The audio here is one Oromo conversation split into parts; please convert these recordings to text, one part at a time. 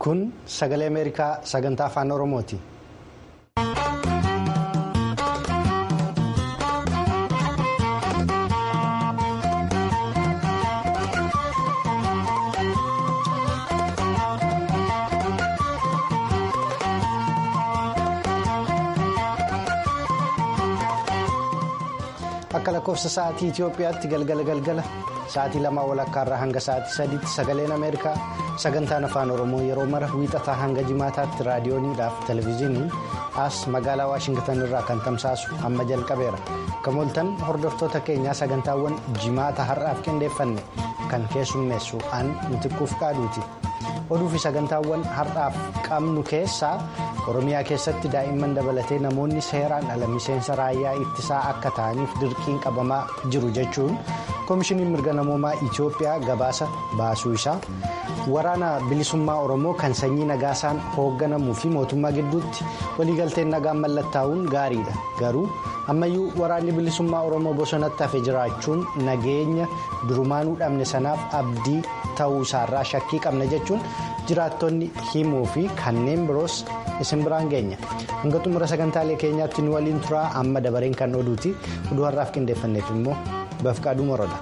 Kun sagalee Ameerikaa sagantaa afaan Oromooti. Akka lakkoofsa sa'aatii Itoophiyaatti galgala galgala sa'aatii lamaa walakkaarraa hanga sa'aatii sadiitti sagaleen Ameerikaa sagantaan afaan Oromoo yeroo mara wiixataa hanga jimaataatti raadiyooniidhaaf televezyiiniin as magaalaa Waashingitan irraa kan tamsaasu amma jalqabeera. Kamooltan hordoftoota keenyaa sagantaawwan jimaata har'aaf qindeeffanne kan keessummeessu an mitiquuf qaaduuti. Oduu fi sagantaawwan har'aaf qabnu keessaa Oromiyaa keessatti daa'imman dabalatee namoonni seeraan ala miseensa raayyaa ittisaa akka ta'aniif dirqiin qabamaa jiru jechuun koomishiniin mirga namoomaa Itoophiyaa gabaasa baasuu isaa waraana bilisummaa Oromoo kan sanyii nagaasaan hoogganamuu fi mootummaa gidduutti waliigalteen nagaan mallattaa'uun gaariidha garuu ammayyuu waraanni bilisummaa Oromoo bosonatti hafe jiraachuun nageenya durumaanuu dhabne sanaaf abdii ta'uu isaarraa shakkii qabna jechuun jiraattonni himuu fi kanneen biroos isin biraan geenya hanga xumura sagantaalee keenyaatti nu waliin turaa amma dabareen kan oduuti oduu har'aaf qindeeffanneef immoo bafqaaduu moroodha.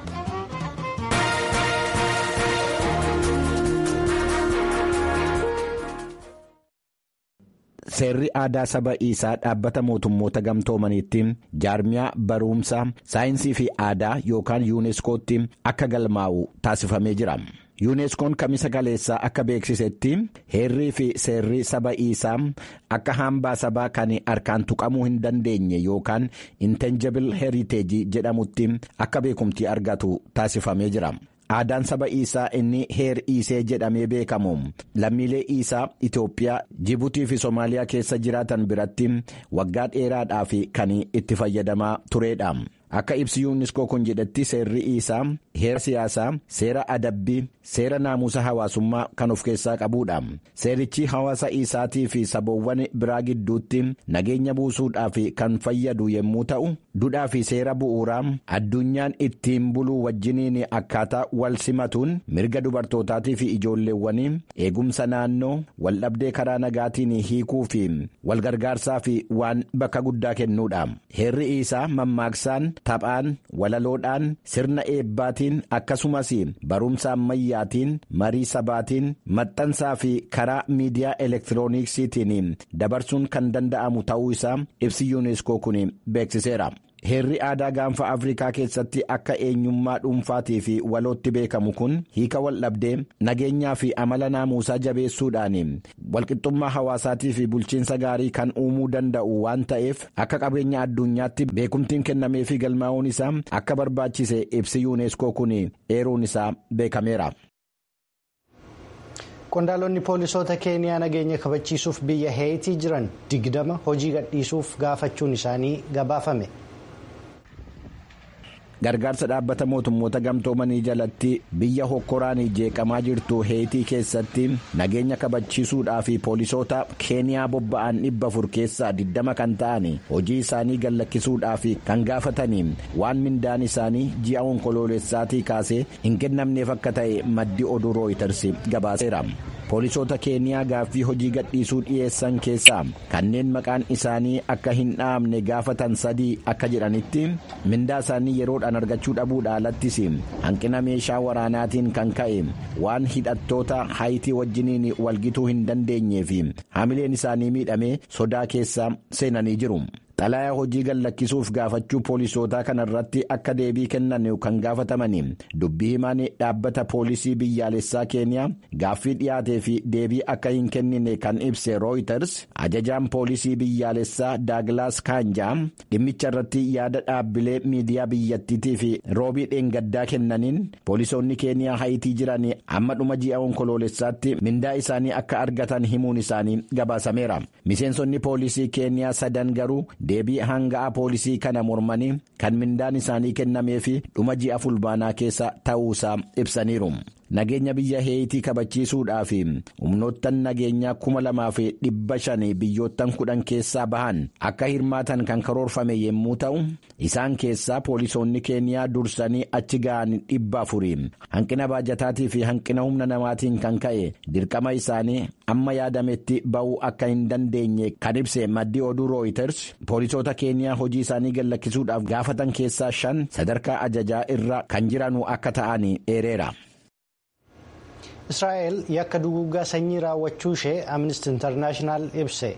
Seerri aadaa saba isaa dhaabbata mootummoota gamtoomaniitti jaarmiyaa barumsa saayinsii fi aadaa yookaan yuuneeskootti akka galmaa'u taasifamee jira. yuuneeskoon kamisa kaleessaa akka beeksisetti heerrii fi seerri saba isaa akka hambaa sabaa kan harkaan tuqamuu hin dandeenye yookaan intangible heritage jedhamutti akka beekumtii argatu taasifamee jira. Aadaan saba isaa inni heer iisee jedhamee beekamu lammiilee isaa Itoophiyaa Jibuutii fi Somaaliyaa keessa jiraatan biratti waggaa dheeraadhaaf kan itti fayyadamaa turedha. Akka ibsi yuuniskoo kun jedhetti seerri isaa heera siyaasaa seera adabbii seera naamusa hawaasummaa kan of keessaa qabudha. Seerichi hawaasa isaatii fi saboowwan biraa gidduutti nageenya buusuudhaaf kan fayyadu yommuu ta'u dudhaa fi seera bu'uuraa addunyaan ittiin buluu wajjiniin akkaataa wal simatuun mirga dubartootaatii fi ijoolleewwanii eegumsa naannoo waldhabdee karaa nagaatiin hiikuu fi walgargaarsaa fi waan bakka guddaa kennuudha. Heerri isaa mammaaksaan. Taphaan walaloodhaan sirna eebbaatiin akkasumas barumsa ammayyaatiin marii sabaatiin maxxansaa fi karaa miidiyaa elektirooniksiitiin dabarsuun kan danda'amu ta'uu isaa ibsi yuuneeskoo kun beeksiseera. Heerri aadaa gaanfa Afrikaa keessatti akka eenyummaa dhuunfaatii fi walootti beekamu kun hiika waldhabdee nageenyaa fi amala naamusaa jabeessuudhaan walqixxummaa hawaasaatii fi bulchiinsa gaarii kan uumuu danda'u waan ta'eef akka qabeenya addunyaatti beekumtiin kennamee fi galmaa'uun isaa akka barbaachise ibsi yuuneeskoo kun eeruun isaa beekameera. Qondaalonni poolisoota keeniyaa nageenya kabachiisuuf biyya heetii jiran digdama hojii gadhiisuuf gaafachuun isaanii gabaafame. gargaarsa dhaabbata mootummoota gamtoomanii jalatti biyya hokkoraan jeeqamaa jirtu heetii keessatti nageenya kabachiisuudhaa fi poolisoota keeniyaa bobba'an dhibba afur keessaa 20 kan ta'an hojii isaanii gallakkisuudhaa fi kan gaafatanii waan mindaan isaanii ji'a onkoloolessaatii kaasee hin kennamneef akka ta'e maddi oduu rooyiters gabaaseera. poolisoota keeniyaa gaaffii hojii gadhiisuu dhiyeessan keessaa kanneen maqaan isaanii akka hin dhaamne gaafatan sadii akka jedhanitti mindaa isaanii yeroodhaan argachuu dhabuudha alattis hanqina meeshaa waraanaatiin kan ka'e waan hidhattoota haayitii wajjiniin walgituu hin dandeenyee fi haamileen isaanii miidhamee sodaa keessa seenanii jiru. xalayaa hojii gallakkisuuf gaafachuu poolisootaa kanarratti akka deebii kennan kan gaafatamani dubbii himaan dhaabbata poolisii biyyaalessaa keeniyaa gaaffii dhiyaatee fi deebii akka hin kennine kan ibse rooyiters ajajaan poolisii biyyaalessaa daaglaas kaanjaa dhimmicha irratti yaada dhaabbilee miidiyaa biyyattiitii fi roobii dheengaddaa kennaniin poolisoonni keeniyaa haayitii jiran amma dhuma ji'a onkoloolessaatti mindaa isaanii akka argatan himuun isaanii gabaasameera miseensonni poolisii keeniyaa sadan garuu. deebii hanga'aa poolisii kana mormanii kan mindaan isaanii kennamee fi dhuma ji'a fulbaanaa keessa ta'uusaa ibsaniiru nageenya biyya heeyitii kabachiisuudhaaf humnoottan nageenyaa kuma lamaa fi dhibba shanii biyyoottan kudhan keessaa bahan akka hirmaatan kan karoorfame yommuu ta'u isaan keessaa poolisoonni keeniyaa dursanii achi ga'an dhibba afurii hanqina baajataatii fi hanqina humna namaatiin kan ka'e dirqama isaanii amma yaadametti ba'uu akka hin dandeenye kan ibse maddii oduu rooyiters poolisoota keeniyaa hojii isaanii gallakkisuudhaaf gaafatan keessaa shan sadarkaa ajajaa irra kan jiranu akka ta'an eereera. israa'el yakka duguuggaa sanyii raawwachuu ishee amnesty internaashinaal ibse.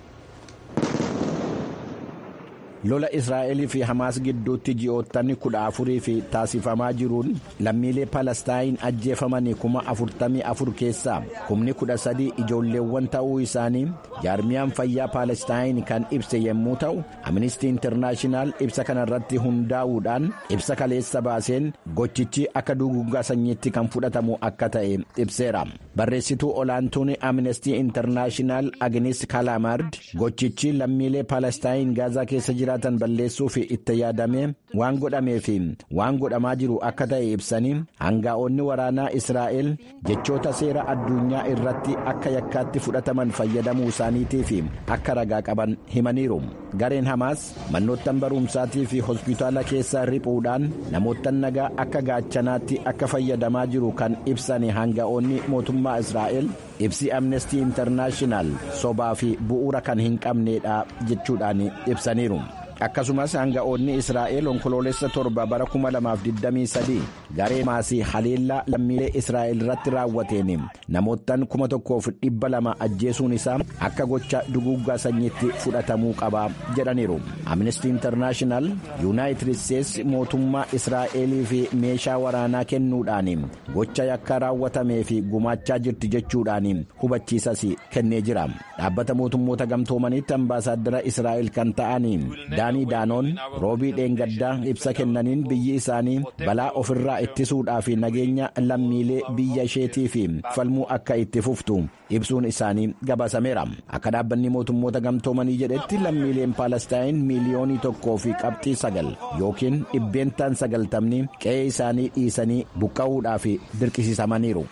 lola israa'elii fi hamaas gidduutti ji'oottan kudha afurii fi taasifamaa jiruun lammiilee palestaayin ajjeefamanii kuma afurtamii afur keessaa kumni kudha sadii ijoolleewwan ta'uu isaanii jaarmiyaan fayyaa palestaayin kan ibse yommuu ta'u amnistii intarnaashinaal ibsa kanarratti hundaa'uudhaan ibsa kaleessa baaseen gochichi akka duguuggaa sanyiitti kan fudhatamu akka ta'e ibseera barreessituu olaantuun amnestii intarnaashinaal agnis kalaamard gochichi lammiilee palestaayin gaazaa keessa jira. jiraatan balleessuuf itti yaadamee waan godhamee fi waan godhamaa jiru akka ta'e ibsanii hangaa'onni waraanaa israa'el jechoota seera addunyaa irratti akka yakkaatti fudhataman fayyadamuu isaaniitii fi akka ragaa qaban himaniiru gareen hamaas mannoottan barumsaatii fi hospitaala keessaa riphuudhaan namoottan nagaa akka gaachanaatti akka fayyadamaa jiru kan ibsan hangaa'onni mootummaa israa'el ibsi amnestii intarnaashinaal sobaa fi bu'uura kan hin qabneedha jechuudhaan ibsaniiru. akkasumas hanga'oonni israa'el onkoloolessa torba bara 2023 garee maasii haleellaa lammiilee israa'el irratti raawwateen namoottan 1200 ajjeesuun isaa akka gocha duguuggaa sanyiitti fudhatamuu qaba jedhaniiru amnestii intarnaashinaal yuunaayitid isteetsi mootummaa israa'elii fi meeshaa waraanaa kennuudhaan gocha yakka raawwatamee fi gumaachaa jirti jechuudhaan hubachiisas kennee jira dhaabbata mootummoota gamtoomaniitti ambaasaaddara israa'el kan ta'an daanii daanoon roobii dheengaddaa ibsa kennaniin biyyi isaanii balaa ofirraa ittisuudhaa fi nageenya lammiilee biyya isheetii fi falmuu akka itti fuftu ibsuun isaanii gabaasameera akka dhaabbanni mootummoota gamtoomanii jedhetti lammiileen paalestaayin miiliyoonii tokkoo fi qabxii sagal yookiin dhibbeentaan sagaltamni qe'ee isaanii dhiisanii buqqa'uudhaa fi dirqisiisamaniiru.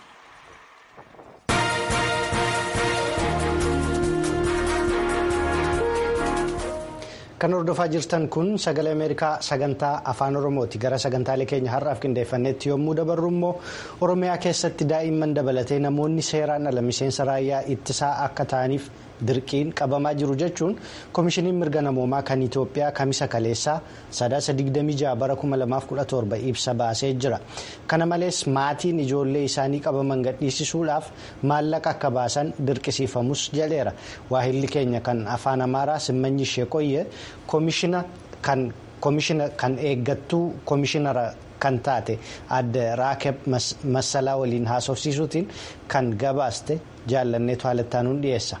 kan hordofaa jirtan kun sagalee ameerikaa sagantaa afaan oromooti gara sagantaalee keenya har'aaf qindeeffannetti yommuu dabarru immoo oromiyaa keessatti daa'imman dabalatee namoonni seeraan ala miseensa raayyaa ittisaa akka ta'aniif dirqiin qabamaa jiru jechuun koomishiniin mirga namoomaa kan itiyoophiyaa kamisa kaleessaa sadaasa 26 bara 2017 ibsa baasee jira kana malees maatiin ijoollee isaanii qabaman gadhiisisuudhaaf maallaqa akka baasan dirqisiifamus jedheera waahilli keenya kan afaan amaaraa simmanyi ishee qoyye koomishina kan eeggattuu koomishinara kan taate adde raakeb massalaa waliin haasofsiisuutiin kan gabaaste jaallanneetu haalattaanuun dhiyeessa.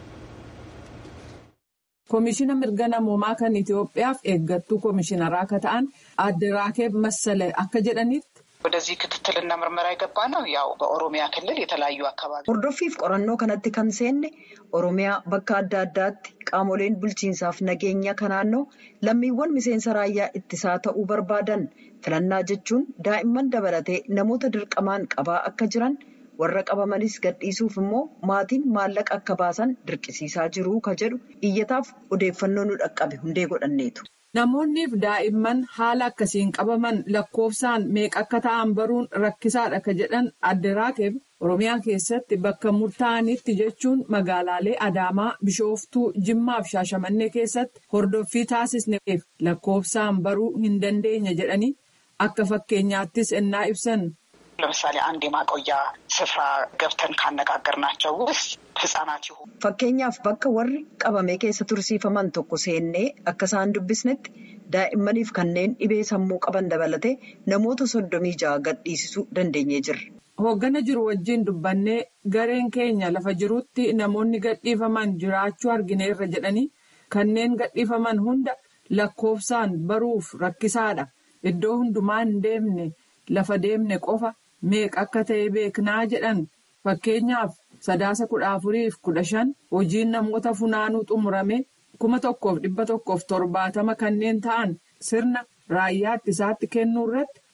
koomishina mirga namoomaa kan Itoophiyaaf eeggattuu koomishinaraa akka ta'an adde raakeeb massale akka jedhanitti. ወደዚህ ክትትልና ምርመራ የገባ ነው ያው በኦሮሚያ ክልል የተለያዩ አካባቢ hordoffiif qorannoo kanatti kan seenne oromiyaa bakka adda addaatti qaamoleen bulchiinsaaf nageenya kan naannoo lammiiwwan miseensa raayyaa ittisaa ta'uu barbaadan filannaa jechuun daa'imman dabalatee namoota dirqamaan qabaa akka jiran warra qabamanis gadhiisuuf immoo maatiin maallaqa akka baasan dirqisiisaa jiruu ka jedhu iyyataaf odeeffannoo nu dhaqqabe hundee godhanneetu. Namoonniif daa'imman haala akkasiin qabaman lakkoofsaan meeqa akka ta'an baruun rakkisaadha ka jedhan adde raakeeb Oromiyaa keessatti bakka murtaa'anitti jechuun magaalaalee Adaamaa, Bishooftuu, Jimmaa fi Shaashamannee keessatti hordoffii taasisneef lakkoofsaan baruu hin dandeenye jedhanii akka fakkeenyaattis ennaa ibsan. ለምሳሌ አንድ የማቆያ ስፍራ ገብተን ካነጋገርናቸው ውስጥ ህጻናት ይሁኑ fakkeenyaaf bakka warri qabamee keessa tursiifaman tokko seennee akka isaan dubbisnetti daa'immaniif kanneen dhibee sammuu qaban dabalatee namoota soddomii ja'a gadhiisisuu dandeenyee jirra. Hooggana jiru wajjin dubbannee gareen keenya lafa jirutti namoonni gadhiifaman jiraachuu argineerra jedhanii kanneen gadhiifaman hunda lakkoofsaan baruuf rakkisaadha. Iddoo hundumaa hin deemne lafa deemne qofa meeqa akka ta'e beeknaa jedhan fakkeenyaaf sadaasa kudha afuriif kudha shan hojiin namoota funaanuu xumurame kuma tokkoof dhibba tokkoof torbaatama kanneen ta'an sirna raayyaa ittisaatti kennuu irratti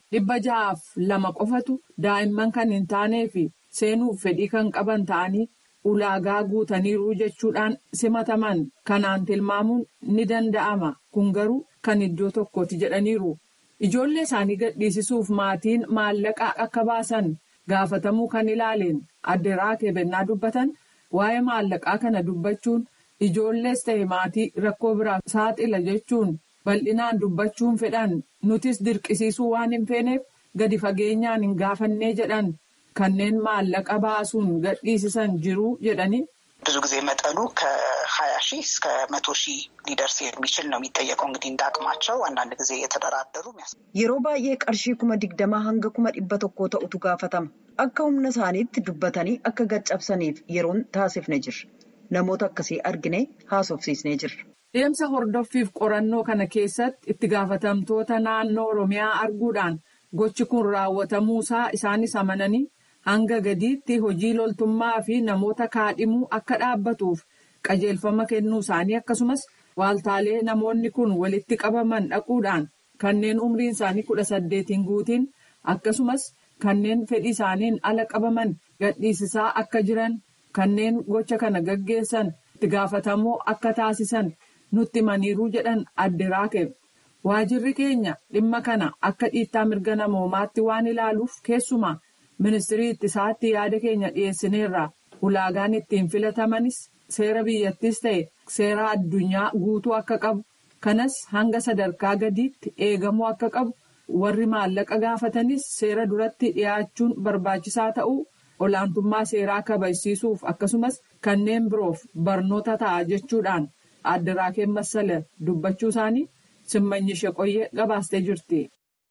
dhibba ja'aaf lama qofatu daa'imman kan hin taanee fi seenuuf fedhii kan qaban ta'anii ulaagaa guutaniiru jechuudhaan simataman kanaan tilmaamuun ni danda'ama kun garuu kan iddoo tokkooti jedhaniiru. Ijoollee isaanii gadhiisisuuf maatiin maallaqa akka baasan gaafatamuu kan ilaaleen adde raakee bennaa dubbatan waa'ee maallaqaa kana dubbachuun ijoollees ta'e maatii rakkoo biraaf saaxila jechuun bal'inaan dubbachuun fedhan nutis dirqisiisuu waan hin feeneef gadi fageenyaan hin gaafannee jedhan kanneen maallaqa baasuun gadhiisisan jiru jedhanii. ብዙ ጊዜ መጠኑ ከሀያ ሺህ እስከ መቶ ሺህ ሊደርስ የሚችል ነው የሚጠየቀው። እንግዲህ እንዳቅማቸው አንዳንድ ጊዜ እየተደራደሩ yeroo baay'ee qarshii kuma digdamaa hanga kuma dhibba tokkoo ta'utu gaafatama akka humna isaaniitti dubbatanii akka gaccabsaniif yeroon taasifne jirra namoota akkasii argine haasofsiisnee jirra. Deemsa hordoffiif qorannoo kana keessatti itti gaafatamtoota naannoo Oromiyaa arguudhaan gochi kun raawwatamuusaa isaanis amananii. hanga gadiitti hojii loltummaa fi namoota kaadhimuu akka dhaabbatuuf qajeelfama kennuu isaanii akkasumas waaltaalee namoonni kun walitti qabaman dhaquudhaan kanneen umriin isaanii kudha saddeetiin guutiin akkasumas kanneen fedhii isaaniin ala qabaman gadhiisisaa akka jiran kanneen gocha kana gaggeessan itti gaafatamoo akka taasisan nutti himaniiruu jedhan adde raakeef waajirri keenya dhimma kana akka dhiittaa mirga namoomaatti waan ilaaluuf keessumaa. ministirii ittisaatti yaada keenya dhiyeessineerra ulaagaan ittiin filatamanis seera biyyattis ta'e seera addunyaa guutuu akka qabu kanas hanga sadarkaa gadiitti eegamuu akka qabu warri maallaqa gaafatanis seera duratti dhiyaachuun barbaachisaa ta'uu olaantummaa seeraa kabajsiisuuf akkasumas kanneen biroof barnoota ta'a jechuudhaan adde raakeen massala dubbachuu isaanii simmanyi sheqoyyee gabaastee jirti.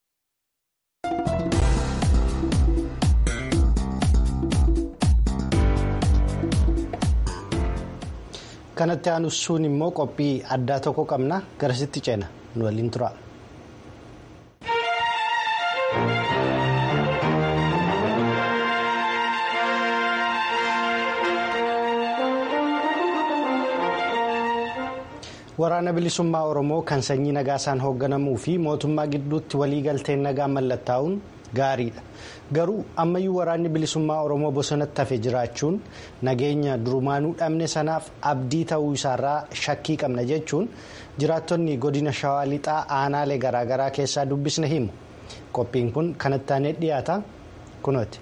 kanatti aanuun immoo qophii addaa tokko qabna garasitti ceena nu waliin tura. waraana bilisummaa oromoo kan sanyii nagaasaan hoogganamuu fi mootummaa gidduutti waliigalteen nagaa mallattaa'uun gaariidha garuu ammayyuu waraanni bilisummaa oromoo bosonatti hafe jiraachuun nageenya durumaanuu dhabne sanaaf abdii ta'uu isaarraa shakkii qabna jechuun jiraattonni godina shawaa lixaa aanaalee garaagaraa keessaa dubbisne himu qophiin kun kanatti aanee dhiyaata kunooti.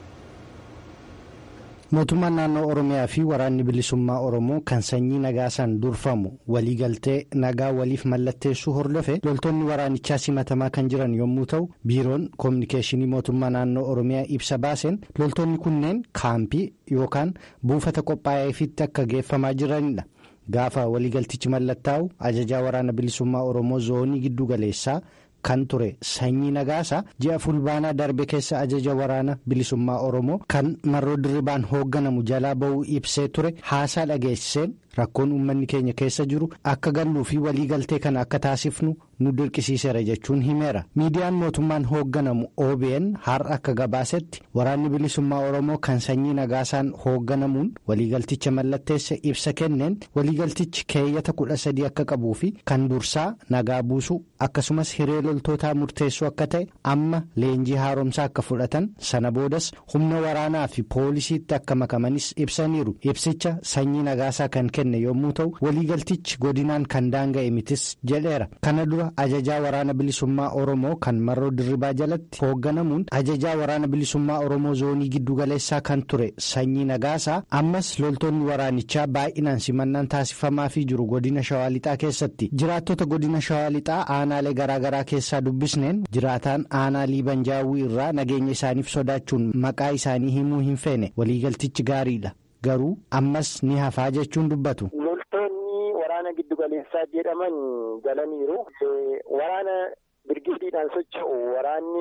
mootummaan naannoo oromiyaa fi waraanni bilisummaa oromoo kan sanyii nagaasaan durfamu waliigaltee nagaa waliif mallatteessuu hordofe loltoonni waraanichaa simatamaa kan jiran yommuu ta'u biiroon koominikeeshinii mootummaa naannoo oromiyaa ibsa baaseen loltoonni kunneen kaampii yookaan buufata qophaa'eefitti akka geeffamaa jiranidha gaafa waliigaltichi mallattaa'u ajajaa waraana bilisummaa oromoo zoonii giddu galeessaa. kan ture sanyii nagaasa ji'a fulbaanaa darbe keessa ajaja waraana bilisummaa oromoo kan marroo dirribaan hoogganamu jalaa ba'uu ibsee ture haasaa dhageessiseen rakkoon uummanni keenya keessa jiru akka galluu fi waliigaltee kana akka taasifnu nu dirqisiiseera jechuun himeera miidiyaan mootummaan hoogganamu obn har'a akka gabaasetti waraanni bilisummaa oromoo kan sanyii nagaasaan hoogganamuun waliigalticha mallatteesse ibsa kenneen waliigaltichi keeyyata kudha sadii akka qabuu fi kan dursaa nagaa buusuu akkasumas hiree loltootaa murteessuu akka ta'e amma leenjii haaromsaa akka fudhatan sana boodas humna waraanaa fi poolisiitti akka makamanis ibsaniiru ibsicha sanyii nagaasaa kan kenne yommuu ta'u waliigaltichi godinaan kan daanga'e mitis jedheera kana dura ajajaa waraana bilisummaa oromoo kan marroo dirribaa jalatti hoogganamuun ajajaa waraana bilisummaa oromoo zoonii giddugaleessaa kan ture sanyii nagaasaa ammas loltoonni waraanichaa baay'inaan simannaan taasifamaafii jiru godina shawaa lixaa keessatti jiraattota godina shawaa lixaa aanaalee garaagaraa keessaa dubbisneen jiraataan aanaa liibanjaawwii irraa nageenya isaaniif sodaachuun maqaa isaanii himuu hin feene waliigaltichi gaariidha garuu ammas ni hafaa jechuun dubbatu. loltoonni waraana giddugaleessaa jedhaman galaniiru waraana birgiidiidhaan socho'u waraanni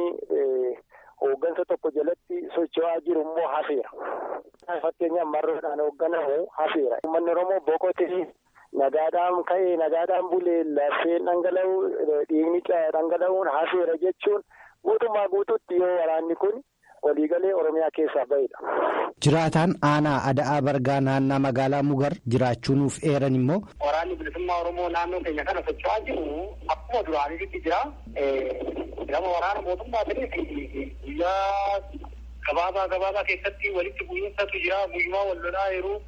hooggansa tokko jalatti socho'aa jiru immoo hafeera. fakkeenyaaf marroodhaan hoogganamu hafeera. uummanni oromoo boqotee nagaadhaan ka'ee nagaadhaan bulee lafeen dhangala'u dhiigni dhangala'uun hafeera jechuun guutummaa guutuutti yoo waraanni kun waliigalee oromiyaa keessaa bahedha. jiraataan aanaa ada'aa bargaa naannaa magaalaa mugar jiraachuu nuuf eeran immoo. Waraanni bilisummaa Oromoo naannoo keenya kana socho'aa jiru akkuma duraanitti jira. Gama waraana mootummaa ta'eef guyyaa gabaabaa gabaabaa keessatti walitti bu'iinsatu jira. Guyyumaa wal lolaa yeroo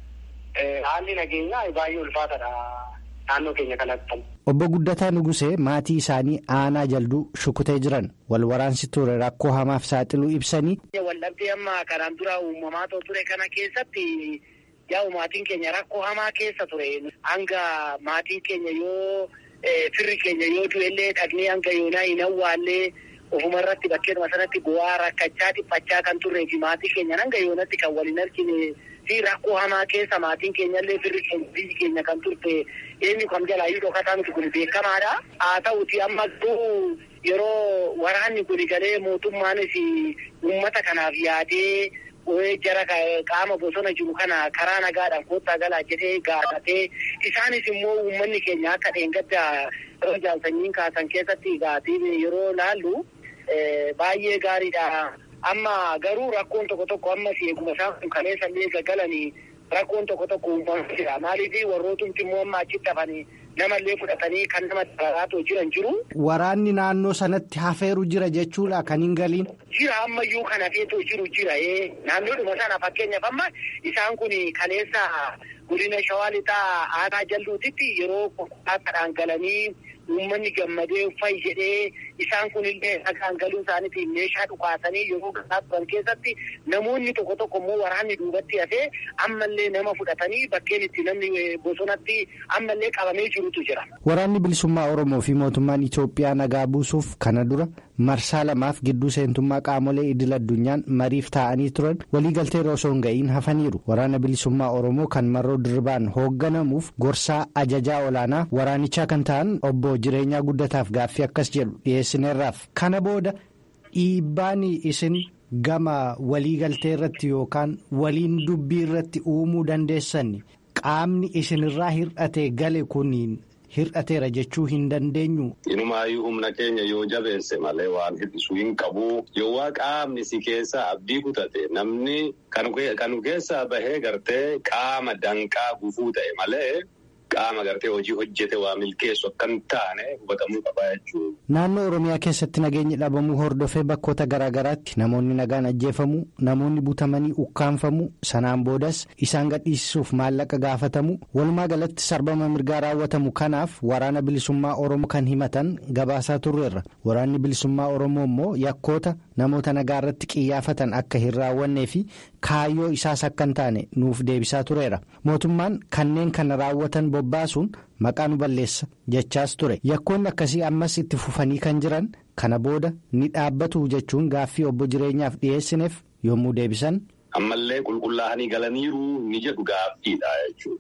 haalli nageenyaa baay'ee ulfaatadha naannoo keenya kanatti. Obbo Guddataa Nugusee maatii isaanii aanaa jalduu shukutee jiran wal waraansi ture rakkoo hamaaf saaxiluu ibsanii. Waldhabdee amma kanaan dura uumamaa ture kana keessatti yaa maatiin keenya rakkoo hamaa keessa ture. Hanga maatiin keenya yoo firri keenya yoo du'ellee dhaqnee hanga yoonaa hin awwaallee ofuma irratti bakkeeduma sanatti bu'aa rakkachaa dhiphachaa kan turree fi maatii keenya hanga yoonatti kan waliin argine fi rakkoo hamaa keessa maatiin keenyallee firri keenya biyyi keenya kan turte eenyu kam jalaayyuu dhokataa miti kun beekamaadha. Haa ta'uti amma garuu yeroo waraanni kun galee mootummaanis uummata kanaaf yaadee jara qaama bosona jiru kana karaa nagaadhaan koottaa galaa jedhee gaafatee isaanis immoo uummanni keenya akka dheengadda yeroo jaalsanyiin kaasan keessatti gaatii yeroo laallu baay'ee gaariidha. Amma garuu rakkoon tokko tokko ammas eeguma isaan kun kaleessa illee gaggalanii rakkoon tokko tokko uumamaa jira. Maaliif warrootumti immoo amma achitti hafanii namallee fudhatanii kan nama daraaraatoo jiran jiru. Waraanni naannoo sanatti hafeeru jira jechuudha kan hin galiin. Jira ammayyuu kan hafeetoo jiru jira. Naannoodhuma sana fakkeenyaaf amma isaan kun kaleessa godina shawaa lixaa aanaa jalluutitti yeroo konkolaataadhaan galanii uummanni gammadee uffayi jedhee isaan kunillee nagaan galuu isaaniitiin meeshaa dhukaasanii yeroo gahaa turan keessatti namoonni tokko tokko immoo waraanni duubatti hafee ammallee nama fudhatanii bakkeen itti namni bosonatti ammallee qabamee jirutu jira. Waraanni bilisummaa Oromoo fi mootummaan Itoophiyaa nagaa buusuuf kana dura marsaa lamaaf gidduu seentummaa qaamolee idil addunyaan mariif taa'anii turan waliigaltee osoo hin ga'iin hafaniiru. Waraana bilisummaa Oromoo kan marroo dirbaan hoogganamuuf gorsaa ajajaa olaanaa waraanichaa kan ta'an obbo jireenyaa guddataaf gaaffii akkas jedhu dhiyeessineerraaf kana booda dhiibbaan isin gama waliigaltee irratti yookaan waliin dubbii irratti uumuu dandeessan qaamni isinirraa hir'ate gale kuniin hir'ateera jechuu hin dandeenyu. Inumaayyuu humna keenya yoo jabeesse malee waan hir'isuu hin qabu. Yoo qaamni si keessa abdii kutate namni kan keessaa bahee gartee qaama danqaa gufuu ta'e malee. Qaama gartee hojii hojjete waa milkeessu akka hin taane hubatamuu qabaa jechuudha. Naannoo Oromiyaa keessatti nageenyi dhabamuu hordofee bakkoota garaa garaatti namoonni nagaan ajjeefamuu namoonni butamanii ukkaanfamuu sanaan boodas isaan gadhiisisuuf maallaqa gaafatamu walumaa galatti sarbama mirgaa raawwatamu kanaaf waraana bilisummaa Oromoo kan himatan gabaasaa turreerra waraanni bilisummaa Oromoo immoo yakkoota namoota nagaa irratti qiyyaafatan akka hin raawwannee fi kaayyoo isaas akka hin taane nuuf deebisaa tureera mootummaan kanneen kana raawwatan bobbaasuun maqaa nu balleessa jechaas ture yakkoonni akkasii ammas itti fufanii kan jiran kana booda ni dhaabbatu jechuun gaaffii obbo jireenyaaf dhiyeessineef yommuu deebisan. ammallee qulqullaa'anii galaniiru ni jedhu gaaffiidha jechuudha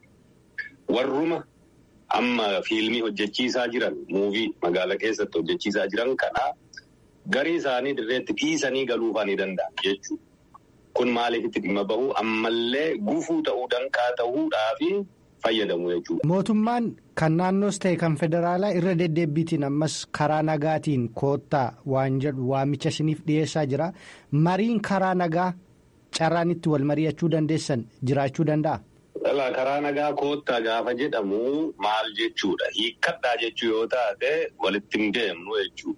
warruma amma fiilmii hojjechiisaa jiran muuvii magaala keessatti hojjechiisaa jiran kana garii isaanii dirreetti dhiisanii galuufaa ni danda'an jechuudha. Kun maaliifitti dhimma bahu ammallee gufuu ta'uu danqaa ta'uudhaafi fayyadamu jechuudha. Mootummaan kan naannoos ta'e kan federaalaa irra deddeebiitiin ammas karaa nagaatiin koottaa waan jedhu waamicha isiniif dhiyeessaa jira. Mariin karaa nagaa carraan itti wal mari'achuu dandeessan jiraachuu danda'a. Karaa nagaa koottaa gaafa jedhamu maal jechuudha? Hiikkadhaa jechuu yoo taate walitti hin deemnu jechuudha.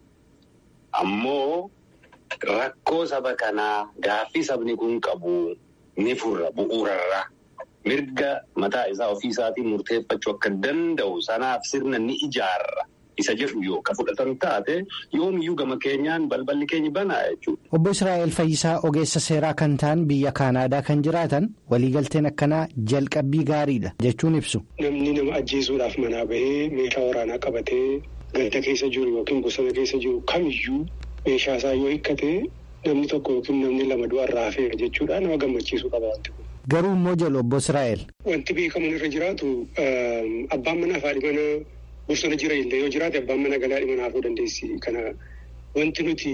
Ammoo rakkoo saba kanaa gaaffii sabni kun qabu ni furra bu'uurarra. Mirga mataa isaa ofii isaatiin murteeffachuu akka danda'u sanaaf sirna ni ijaarra. Isa jedhu yoo ka fudhatan taate yoomiyyuu gama keenyaan balballi keenya banaa jechuudha. Obbo Israa'el Fayyisaa ogeessa seeraa kan ta'an biyya Kaanaadaa kan jiraatan waliigalteen akkanaa jalqabbii gaariidha jechuun ibsu. Namni nama ajjeesuudhaaf manaa bahee meeshaa waraanaa qabatee ganda keessa jiru yookiin bosona keessa jiru kamiyyuu meeshaa isaa yoo hiikkate namni tokko yookiin namni lama du'arraa hafeera jechuudha nama gammachiisuu qaba wanti kun. Garuu immoo jedhu obbo Israa'el. Wanti beekamuun irra jiraatu abbaan manaa fi haadhi manaa bosona jira illee yoo jiraate abbaan manaa galaa dhimma naafuu dandeessi. Kana wanti nuti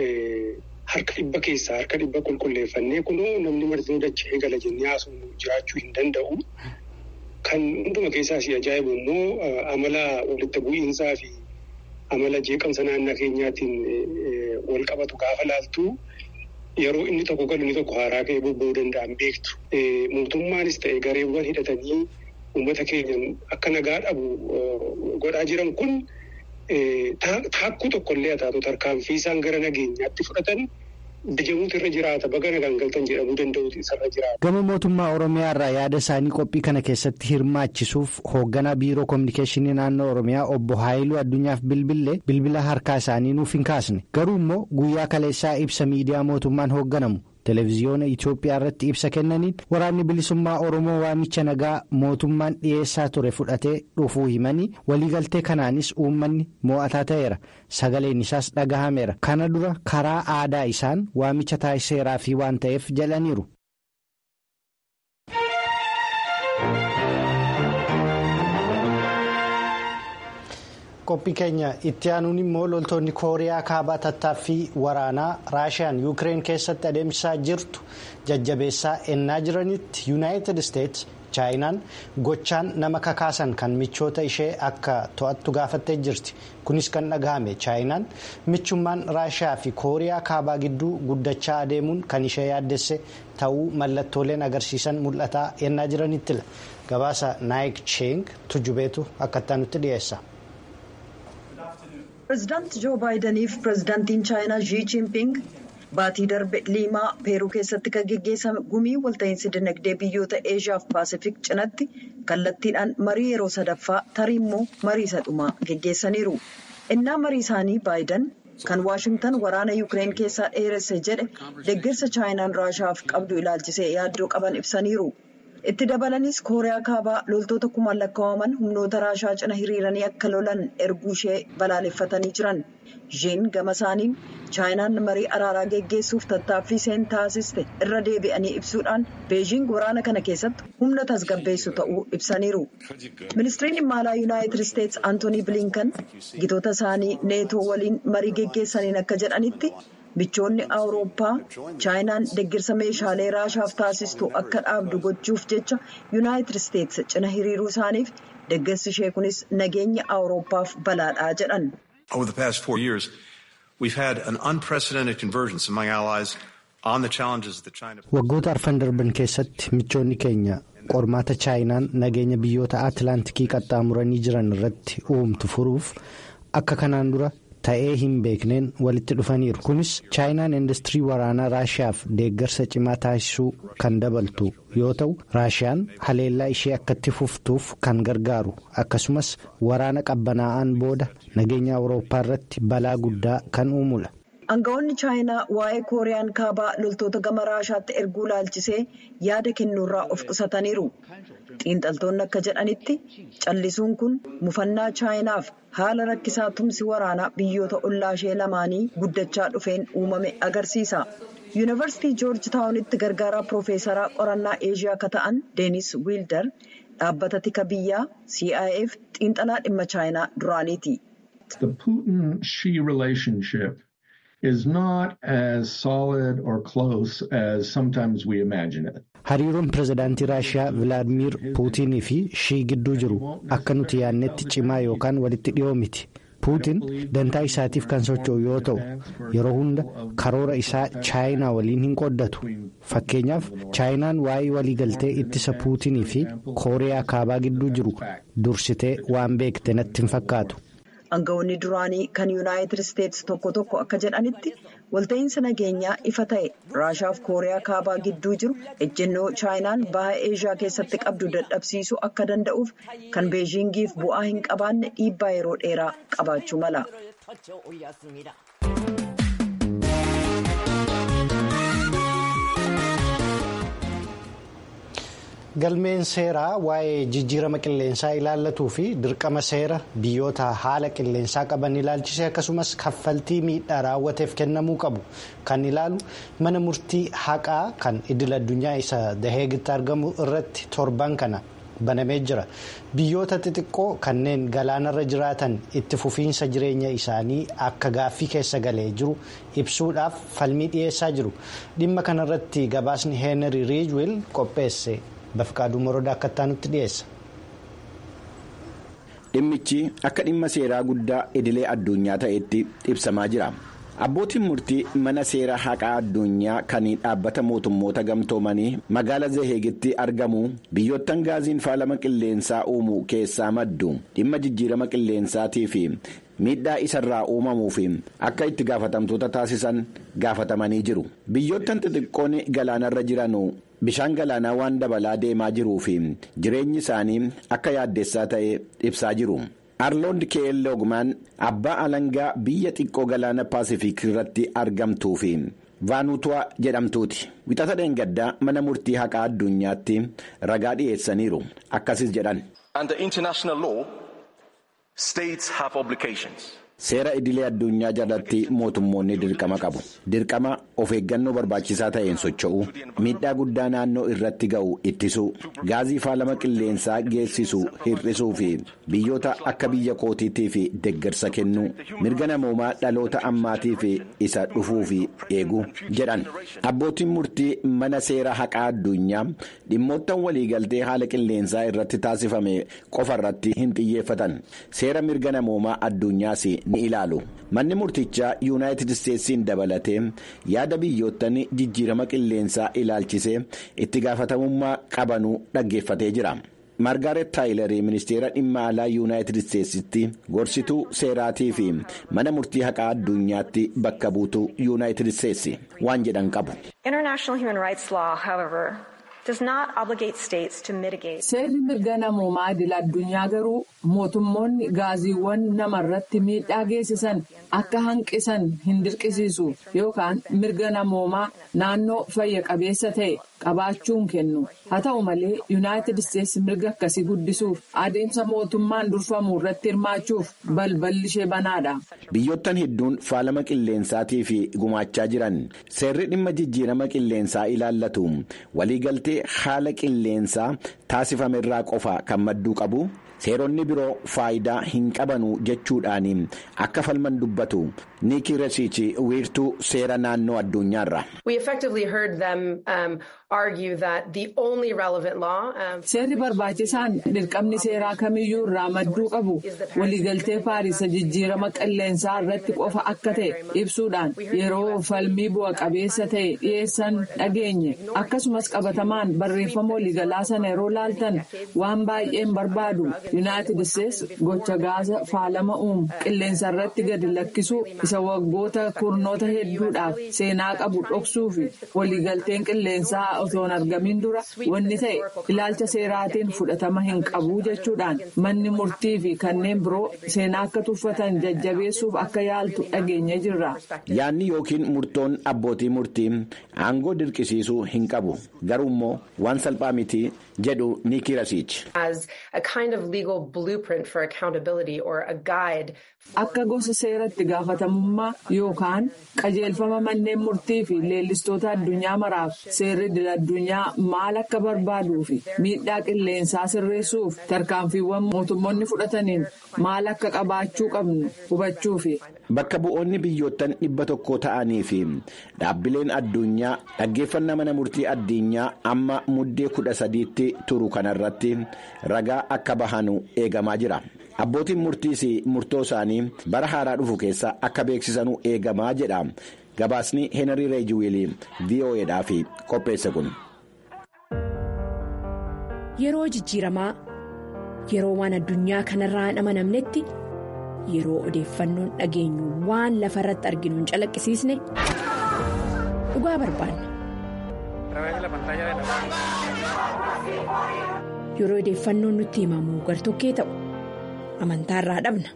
harka dhibba keessaa harka dhibba qulqulleeffannee kunuu namni martinuu dachee gala jennee haasofnu jiraachuu hin danda'u. Kan hunduma keessaa si ajaa'ibu immoo amala walitti bu'iinsaa fi amala jeeqamsa naannoo keenyaatiin wal qabatu gaafa laaltu yeroo inni tokko galu inni tokko haaraa ka'ee bobba'uu danda'an beektu. Mootummaanis ta'e gareewwan hidhatanii uummata keenya akka nagaa dhabu godhaa jiran kun taakkuu tokkollee haa taatu tarkaanfii isaan gara nageenyaatti fudhatan. Dajamuutu irra jiraata baga nagaan galtan jedhamuu danda'uutu isarra jiraata. Gama mootummaa Oromiyaa irraa yaada isaanii qophii kana keessatti hirmaachisuuf hoogganaa biiroo kominikeeshinii naannoo Oromiyaa obbo Haayiluu Addunyaaf bilbilee bilbila harkaa isaanii nuuf hin kaasne garuu immoo guyyaa kaleessaa ibsa miidiyaa mootummaan hoogganamu. Televiziyoona Itoophiyaa irratti ibsa kennaniin waraanni bilisummaa Oromoo waamicha nagaa mootummaan dhiyeessaa ture fudhatee dhufuu himanii waliigaltee kanaanis uummanni mo'ataa ta'eera. Sagaleen isaas dhagahameera. Kana dura karaa aadaa isaan waamicha taasiseeraa fi waan ta'eef jedhaniiru. qophii keenya itti aanuun immoo loltoonni kooriyaa kaabaa tattaaffii waraanaa raashiyaan yuukireen keessatti adeemsisaa jirtu jajjabeessaa ennaa jiranitti yuunaayitid isteetsi chaayinaan gochaan nama kakaasan kan michoota ishee akka to'attu gaafattee jirti kunis kan dhagahame chaayinaan michummaan raashiyaa fi kooriyaa kaabaa gidduu guddachaa adeemuun kan ishee yaaddesse ta'uu mallattooleen agarsiisan mul'ataa ennaa jiranittila gabaasa naayik cheeng tujubeetu akkattaa nutti dhiyeessa. pireezidaanti joo baayidaniif pireezidaantiin chaayinaa zhii jinping baatii darbe liimaa peeruu keessatti kan geggeessame gumii walta'iinsi dinagdee biyyoota eeshiyaaf paasifik cinatti kallattiidhaan marii yeroo sadaffaa tarii immoo marii isa dhumaa geggeessaniiru innaa marii isaanii baayidan kan waashingtan waraana yuukireen keessaa dheeresse jedhe deeggarsa chaayinaan raashaaf qabdu ilaalchisee yaaddoo qaban ibsaniiru. itti dabalanis kooriyaa kaabaa loltoota kumaan lakkaa'aman humnoota raashaa cina hiriiranii akka lolan erguu ishee balaaleffatanii jiran zhiin gama isaaniin chaayinaan marii araaraa geggeessuuf tattaaffii isheen taasiste irra deebi'anii ibsuudhaan beejiing waraana kana keessatti humna tasgabbeessu ta'uu ibsaniiru ministiriin dhimma alaa yuunaayitid isteetsi antoonii bilinkan gitoota isaanii neetoo waliin marii geggeessaniin akka jedhanitti. michoonni awurooppaa chaayinaan deeggarsa meeshaalee raashaaf taasistu akka dhaabdu gochuuf jecha yuunaayitid isteetsi cina hiriiruu isaaniif deeggarsi ishee kunis nageenya awurooppaaf balaadhaa jedhan. Over the past four years, we've had an unprecedented convergence among allies on the challenges that China. Waggoota arfan darban keessatti michoonni keenya qormaata chaayinaan nageenya biyyoota Atilaantikii qaxxaamuranii jiran irratti uumtu furuuf akka kanaan dura. ta'ee hin beekneen walitti dhufaniiru kunis chaayinaan industirii waraanaa raashiyaaf deeggarsa cimaa taasisuu kan dabaltu yoo ta'u raashiyaan haleellaa ishee akkatti fuftuuf kan gargaaru akkasumas waraana qabbanaa'aan booda nageenya awurooppaa irratti balaa guddaa kan uumudha. Aangawoonni chaayinaa waa'ee kooriyaan kaabaa loltoota gama raashaatti erguu laalchisee yaada kennuurraa of qusataniiru. xiinxaltoonni akka jedhanitti callisuun kun mufannaa chaayinaaf haala rakkisaa tumsi waraanaa biyyoota ollaa ishee lamaanii guddachaa dhufeen uumame agarsiisa. yuunivarsiitii joorji taawunitti gargaaraa piroofeesaraa qorannaa eeshiyaa akka ta'an deenis wiildar dhaabbata tika biyyaa CIF xiinxalaa dhimma chaayinaa duraaniiti. is not as solid or close as sometimes we imagine it. Hariiroon pirezidaantii Raashiyaa Vilaadimiir Puutinii fi shii gidduu jiru akka nuti yaadnetti cimaa yookaan walitti dhiyoo miti. Puutin dantaa isaatiif kan socho'u yoo ta'u yeroo hunda karoora isaa chaayinaa waliin hin qooddatu. Fakkeenyaaf chaayinaan waa'ee waliigaltee ittisa Puutinii fi Kooriyaa kaabaa gidduu jiru dursitee waan beekte natti hin fakkaatu. Aangawoonni duraanii kan yuunaayitid isteetsi tokko tokko akka jedhanitti walta'iinsa nageenyaa ifa ta'e raashaaf kooriyaa kaabaa gidduu jiru ejjennoo chaayinaan baha eeshiyaa keessatti qabdu dadhabsiisuu akka danda'uuf kan beejiingiif bu'aa hin qabaanne dhiibbaa yeroo dheeraa qabaachuu mala. galmeen seeraa waa'ee jijjiirama qilleensaa ilaallatuu fi dirqama seera biyyoota haala qilleensaa qaban ilaalchisee akkasumas kaffaltii miidhaa raawwateef kennamuu qabu kan ilaalu mana murtii haqaa kan idil addunyaa isa daheegitti argamu irratti torban kana banamee jira biyyoota xixiqqoo kanneen galaanarra jiraatan itti fufiinsa jireenya isaanii akka gaaffii keessa galee jiru ibsuudhaaf falmii dhiyeessaa jiru dhimma kanarratti gabaasni heenrii riijwil qopheesse. Bafqaaduu Morodaa akka itti dhiyeessa. Dhimmichi akka dhimma seeraa guddaa idilee addunyaa ta'etti ibsamaa jira. abbootiin murtii mana seera haqaa addunyaa kan dhaabbata mootummoota gamtoomanii magaala zeheegitti argamu biyyoottan gaaziin faalama qilleensaa uumu keessaa maddu dhimma jijjiirama qilleensaatii fi miidhaa isarraa uumamuuf akka itti gaafatamtoota taasisan gaafatamanii jiru biyyoottan xixiqqoon galaanarra jiran bishaan galaanaa waan dabalaa deemaa jiruu fi jireenyi isaanii akka yaaddessaa ta'e ibsaa jiru. arloond keel ogmaan abbaa alangaa biyya xiqqoo galaana paasifiik irratti argamtuu fi vaanutuwaa jedhamtuuti wixata dheengaddaa mana murtii haqaa addunyaatti ragaa dhiyeessaniiru akkasis jedhan. seera idilee addunyaa jalatti mootummoonni dirqama qabu dirqama of eeggannoo barbaachisaa ta'een socho'u miidhaa guddaa naannoo irratti ga'u ittisuu gaazii faalama qilleensaa geessisu hir'isuu fi biyyoota akka biyya kootiitii fi deggersa kennuu mirga namoomaa dhaloota ammaatii fi isa dhufuu fi eeguu jedhan abbootiin murtii mana seera haqaa addunyaa dhimmoottan waliigaltee haala qilleensaa irratti taasifame qofa irratti hin xiyyeeffatan seera mirga namoomaa addunyaas. ni ilaalu manni murtichaa yuunaayitid isteetsiin dabalatee yaada biyyoottan jijjiirama qilleensaa ilaalchisee itti gaafatamummaa qabanuu dhaggeeffatee jira maargaaret taayilarii ministeera dhimma alaa yuunaayitid isteetsitti gorsituu seeraatii fi mana murtii haqaa addunyaatti bakka buutuu yuunaayitid isteetsi waan jedhan qabu. seerri mirga namoomaa idil addunyaa garuu mootummoonni gaaziiwwan namarratti miidhaa geessisan akka hanqisan hin dirqisiisu yookaan mirga namoomaa naannoo fayya qabeessa ta'e qabaachuun kennu haa ta'u malee yuunaayitid isteetsi mirga akkasii guddisuuf adeemsa mootummaan durfamu irratti hirmaachuuf balballi ishee banaadha. biyyoottan hedduun faalama qilleensaatii fi gumaachaa jiran seerri dhimma jijjiirama qilleensaa ilaallatu waliigaltee haala qilleensaa taasifame irraa qofa kan madduu qabu seeronni biroo faayidaa hin qabanu jechuudhaan akka falman dubbatu niikii resiichi wiirtuu seera naannoo addunyaarra. seerri barbaachisaan dirqamni seeraa kamiyyuu irraa madduu qabu waliigaltee paarisa jijjiirama qilleensaa irratti qofa akka ta'e ibsuudhaan yeroo falmii bu'a qabeessa ta'e dhiyeessan dhageenye akkasumas qabatamaan barreeffama waliigalaa sana yeroo laaltan waan baay'een barbaadu yuunaayitid isteetsi gocha gaasa faalama uumu qilleensa irratti gadi lakkisuu isa waggoota kurnoota hedduudhaaf seenaa qabu dhoksuu fi waliigalteen qilleensaa osoo hin argamin dura wanni ta'e ilaalcha seeraatiin fudhatama hin qabu jechuudhaan manni murtii fi kanneen biroo seenaa akka tuffatan jajjabeessuuf akka yaaltu dhageenye jirra. yaadni yookiin murtoon abbootii murtii aangoo dirqisiisuu hin qabu garuu immoo waan salphaa miti jedhu niikii rasiichi. Akka gosa seeratti gaafatamummaa yookaan qajeelfama manneen murtii fi leellistoota addunyaa maraaf seerri idil addunyaa maal akka barbaaduu fi miidhaa qilleensaa sirreessuuf tarkaanfiiwwan mootummoonni fudhataniin maal akka qabaachuu qabnu hubachuufi. Bakka bu'oonni biyyoottan dhibba tokko ta'anii fi dhaabbileen addunyaa dhaggeeffannaa mana murtii addunyaa amma muddee kudha sadiitti turu kanarratti ragaa akka bahanu eegamaa jira. Abbootiin murtiis murtoo isaanii bara haaraa dhufu keessa akka beeksisanuu eegamaa jedha gabaasni Heenarii Reejiwiilii VOAdhaaf qopheesse kun. Yeroo jijjiiramaa yeroo waan addunyaa kanarraa hin amanamnetti yeroo odeeffannoon dhageenyu waan lafa irratti arginu hin calaqqisiisne dhugaa barbaanna. Yeroo odeeffannoon nutti himamu gartokkee ta'u. amantaa irraa dhabna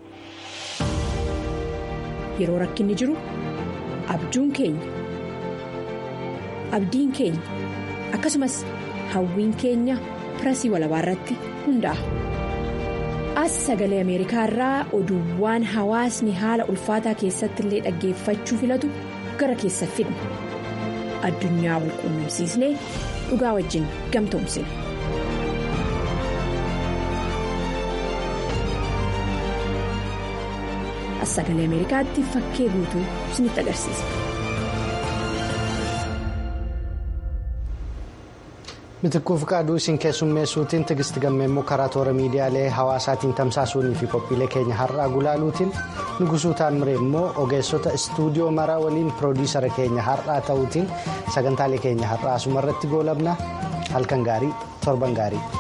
yeroo rakkinni jiru abjuun keenya abdiin keenya akkasumas hawwiin keenya pirasii walabaa irratti hundaa'a. as sagalee ameerikaa irraa oduuwwan hawaasni haala ulfaataa keessatti illee dhaggeeffachuu filatu gara keessa fidna addunyaa wal quunnamsiisnee dhugaa wajjin gamtoomsina. sagalee ameerikaatti fakkee guutuu isinitti agarsiisa. Mitikkuuf qaaduu isin keessummeessuutiin tigisti gammeemmoo karaa toora miidiyaalee hawaasaatiin tamsaasuunii fi qophiilee keenya har'aa gulaaluutiin nugusuu taamiree immoo ogeessota istuudiyoo maraa waliin piroodiisara keenya har'aa ta'uutiin sagantaalee keenya har'aa asumarratti goolabna halkan gaarii torban gaarii.